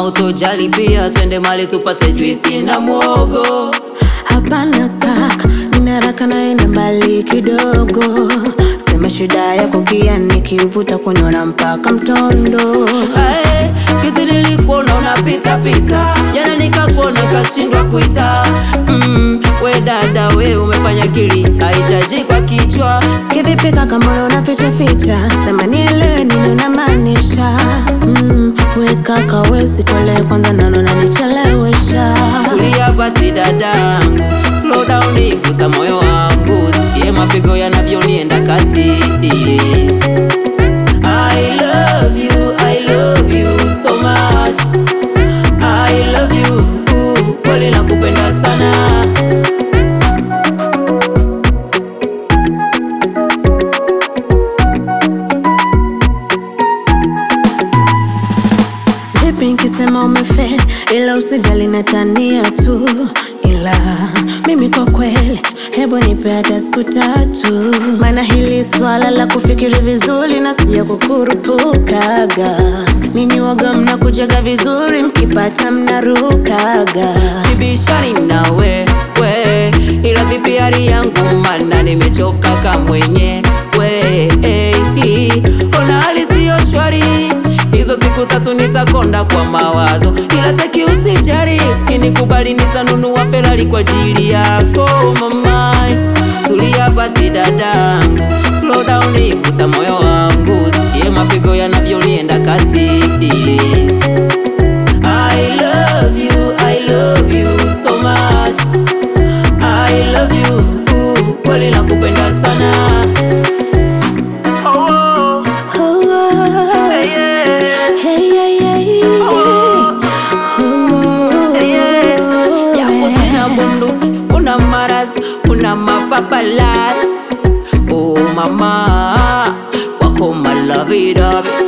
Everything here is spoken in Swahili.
utojali pia twende mali tupate juisi na mwogo Hapana kaka, nina haraka naenda mbali kidogo. Sema shida yako kia nikivuta kunyona mpaka mtondo. Ae, kizi nilikuona unapita pita jana nikakuona kashindwa kuita mm, we dada we umefanya kili haijaji kwa kichwa Kivipi kaka, mbona unaficha ficha? Sema nielewe nini unamaanisha. Mm, we kaka, we sikole kwanza, naona unanichelewesha. tulia basi dadangu slow down gusa moyo wangu sikie mapigo yanavyonienda kasi I love you, I love you so much I love you, kweli nakupenda sana Vipi nikisema umefeli, ila usijali natania tu, ila mimi kwa kweli, hebu nipe hata siku tatu, maana hili swala la kufikiri vizuri na sio kukurupukaga. Ninyi waga mnakujaga vizuri, mkipata mnarukaga. sibishani nawe we ila vipi hali yangu mana nimechoka kamwenye we hey, ona hali siyo shwari hizo siku tatu nitakonda kwa mawazo ila taki usijari kinikubali nitanunua ferari kwa ajili yako mamai tulia basi dadangu slow down gusa moyo wangu sikie mapigo yanavyonienda kasi I love you, I love you so much. I love you, kweli nakupenda sana. Oh, hey, hey, hey. Oh, Japo sina bunduki, una maradhi, una mapapala. Oh mama, wako malavidavi